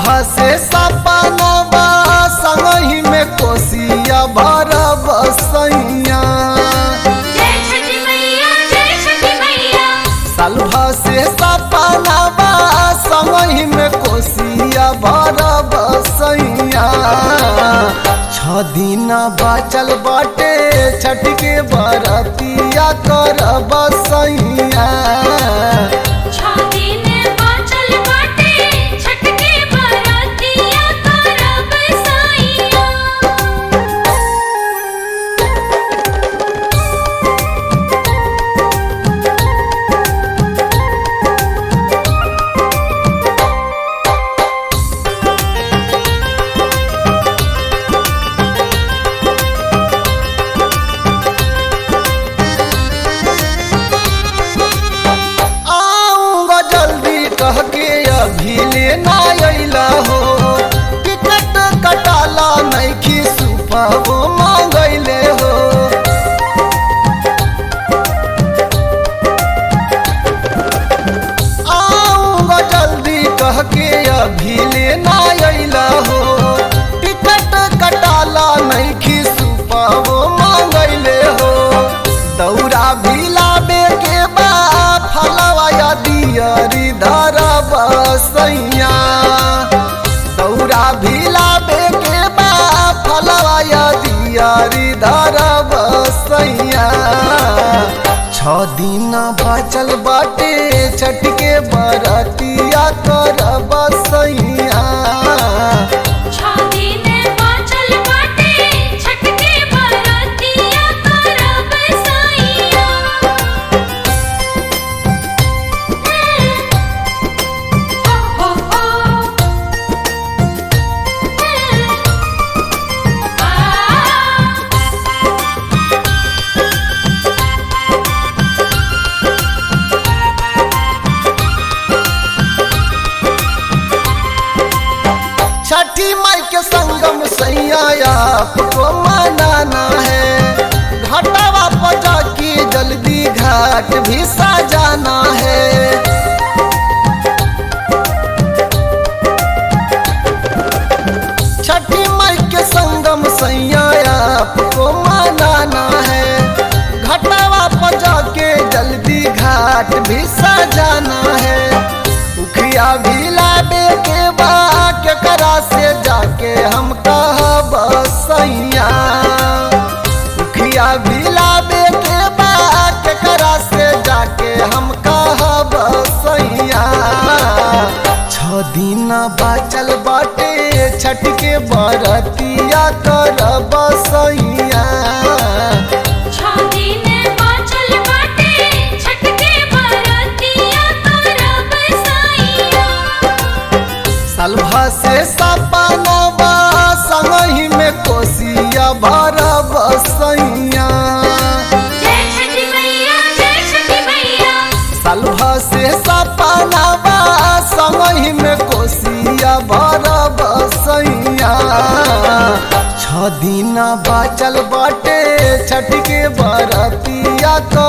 से सपनवा संगही में कोसिया भर बसैया जय छठी मैया जय छठी मैया सालभा से सपनवा संगही में कोसिया भर बसैया छ दिन बचल बाटे छठ के बरतिया कर बसैया छाती ने बाचल बाटे छठ के बरतिया करब साइया आऊंगा जल्दी कह के अभी लेना अइला हो टिकट कटाला नहीं की सुपावो मांगैले हो आऊंगा जल्दी कह के अभी लेना अइला हो टिकट कटाला नहीं की सुपावो मांगैले हो दौरा भी लाबे के बा फलवा या दियरी धर बसैया दौरा भी लाबे के बा फलवा या दियरी धर बसैया छ दिन बचल बाटे छठ के बरतिया कर बसैया छाती ने बाचल बाटे छठ के बरतिया करब साइया हो हो आ छठी माई के संगम सैया आपको मनाना है घाटावा पर जाके जल्दी घाट भी सजाना है छठी माई के संगम सैया आपको मनाना है घाटावा पर जाके जल्दी घाट भी सजाना है उखिया भी लाबे के बा के करा से जाके हम कह बसैया उखिया भी लाबे के बा के करा से जाके हम कह बसैया छ दिन बाचल बाटे छठ के बरतिया कर बसैया छाती ने बाचल बाटे छठ के बरतिया करब साइया सालभा से सपनवा संगही में कोसिया भर बसैया जय छठी मैया जय छठी मैया सालभा से सपनवा संगही में कोसिया भर बसैया छ दिन बचल बाटे छठ के बरतिया कर